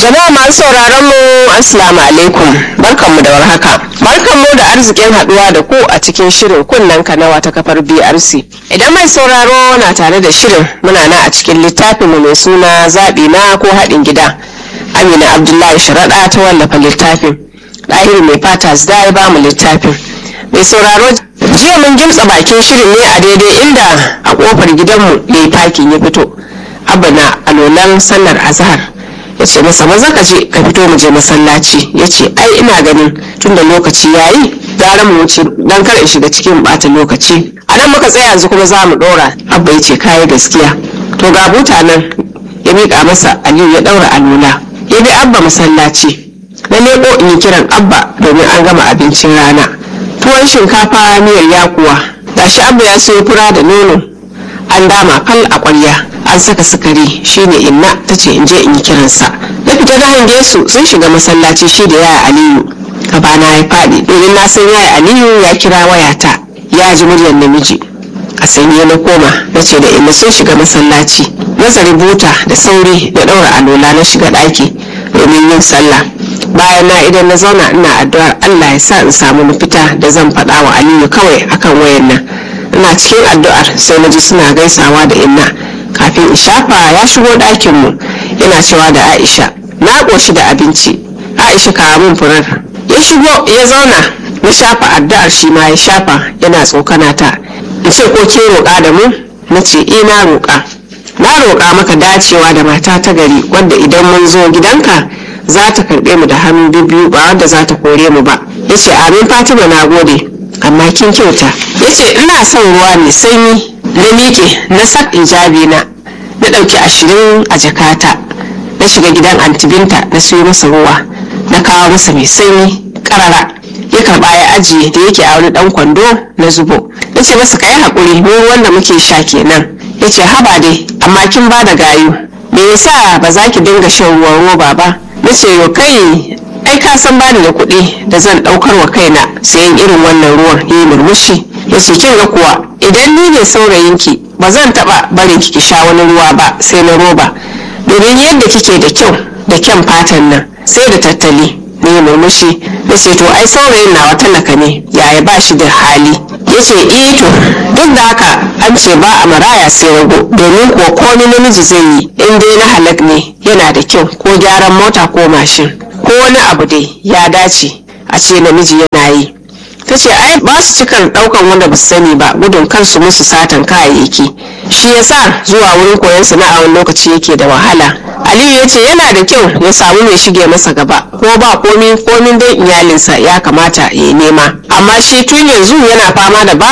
Jama'a masu sauraron mu Assalamu alaikum barkanmu da warhaka. Barkanmu da arzikin haduwa da ku a cikin shirin kunnen kanawa ta kafar BRC. Idan mai sauraro na tare da shirin muna na a cikin littafin mu mai suna zaɓi na ko haɗin gida. Amina Abdullahi Sharaɗa ta wallafa littafin. Ɗahiru mai fata zda ya ba mu littafin. Mai sauraro jiya mun gimtsa bakin shirin ne a daidai inda a kofar gidanmu ya yi fakin ya fito. Abba na alolan sallar azhar. ya ce masa maza ka je ka fito mu je masallaci ya ce ai ina ganin tunda lokaci ya yi gara mu wuce don kar in shiga cikin bata lokaci a nan muka tsaya yanzu kuma za mu dora abba ya ce kayi gaskiya to ga buta nan ya miƙa masa aliyu ya daura alula ya bi abba masallaci na leko in yi kiran abba domin an gama abincin rana tuwon shinkafa miyar yakuwa gashi abba ya sayo fura da nono an dama fal a ƙwarya an saka sukari shine inna ta ce in je in yi kiransa na fita na hange su sun shiga masallaci shi da yaya aliyu gabana ya faɗi domin na san yaya aliyu ya kira wayata ya ji muryar namiji a sanye na koma na ce da inna sun shiga masallaci nazari buta da sauri da ɗaura alola na shiga ɗaki domin yin sallah bayan na idan na zauna ina addu'ar allah ya sa in samu mafita da zan faɗa wa aliyu kawai akan wayan nan ina cikin addu'ar sai na ji suna gaisawa da inna kafin in shafa ya shigo ɗakin mu yana cewa da aisha na ƙoshi da abinci aisha kawo min furar ya shigo ya zauna na shafa addu'ar shi ma ya shafa yana tsokana ta in ce ko ke roƙa da mu na ce eh na roƙa na roƙa maka dacewa da mata ta gari wadda idan mun zo gidanka za ta karɓe mu da hannu biyu ba wadda za ta kore mu ba ya ce amin fatima na gode amma kin kyauta ya ce ina son ruwa mai sanyi na miƙe na sak ijabi na na ɗauki ashirin a jakata na shiga gidan antibinta na siyo masa ruwa na kawo masa mai sanyi karara ya karɓa ya ajiye da yake a wani ɗan kwando na zubo na ce masa ka yi haƙuri mu ruwan da muke sha kenan ya ce haba dai amma kin ba da gayu me yasa ba za ki dinga shan ruwan roba ba na ce yo kai ai ka san bani da kuɗi da zan ɗaukar wa kaina sayan irin wannan ruwan ya yi murmushi ya ce kin ga kuwa idan ni ne saurayinki ba zan taɓa barin ki sha wani ruwa ba sai na roba domin yadda kike da kyau da kyan fatan nan sai da tattali ne murmushi ya ce to ai saurayin nawa talaka ne yaya ba shi da hali ya ce eh to duk da haka an ce ba a maraya sai rago domin kuwa komai namiji zai yi in dai na halak ne yana da kyau ko gyaran mota ko mashin ko wani abu dai ya dace a ce namiji yana yi ta ce ai ba su cikar daukan wanda ba su sani ba gudun kansu musu satan kayayyaki shi yasa zuwa wurin koyon sana'a wani lokaci yake da wahala aliyu ya ce yana da kyau ya samu mai shige masa gaba ko ba komi komin dai iyalinsa ya kamata ya nema amma shi tun yanzu yana fama da